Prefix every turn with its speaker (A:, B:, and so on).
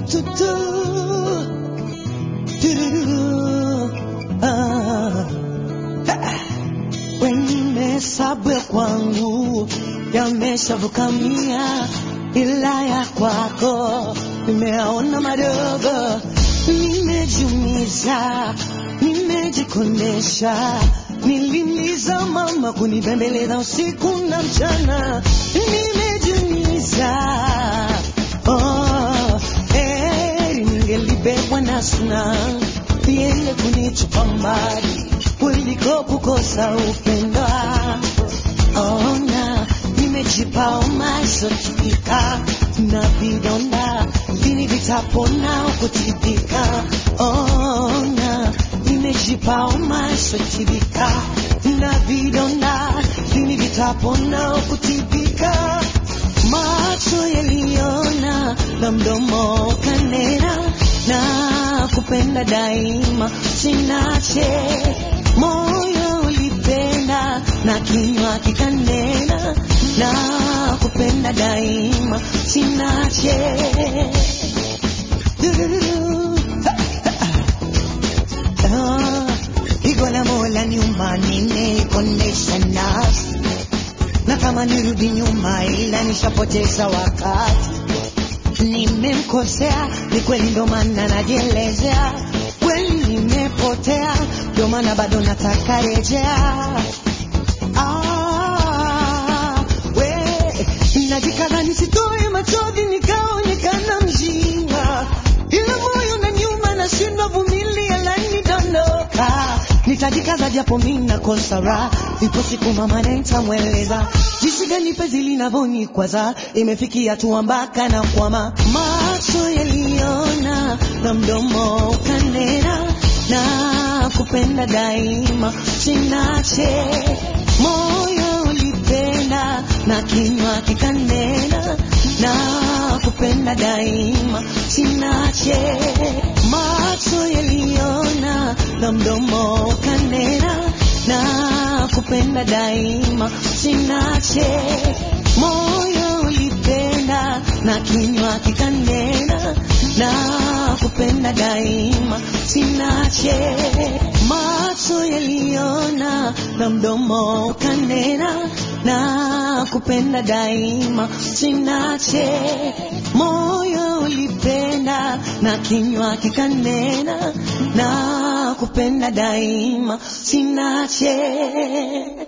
A: tu, tu. Tururu. Ah. Wengine sabu ya kwangu yameshavuka mia, ila ya kwako nimeona madogo. Nimejumiza, nimejikondesha, nilimliza mama kunibembeleza usiku na mchana, nimejumiza oh, heri ningelibebwa na suna iende kunitupa mbali kuliko kukosa upendo. Ona nimejipa umasotika na vidonda lini vitapona kutibika. Ona nimejipa umasotika na vidonda lini vitapona kutibika. Macho yaliona na mdomo kanena na kupenda daima sinache moyo ulipenda na kinywa kikanena na kupenda daima sinache Dururu. Ah, Pigo la mola nyuma nimeikondesha nafsi na kama nirudi nyuma ila nishapoteza wakati nimemkosea ni kweli ndo maana najielezea kweli nimepotea ndo maana bado nataka rejea ah, we najikaza nisitoe machozi nikaonekana mjinga ila moyo na nyuma nashindwa vumilia lanidondoka nitajikaza japo mi nakosa raha ipo siku mama nitamweleza jinsi gani penzi linavyonikwaza imefikia tu mpaka na kwama macho yaliona na mdomo ukanena na kupenda daima sinache moyo ulipenda na kinywa kikanena na kupenda daima sinache macho yaliona na mdomo ukanena na kupenda daima sinache moyo ulipenda na kinywa kikanena na kupenda daima sinache macho yaliona na mdomo ukanena na kupenda daima sinache moyo ulipenda na kinywa kikanena na kupenda daima sinache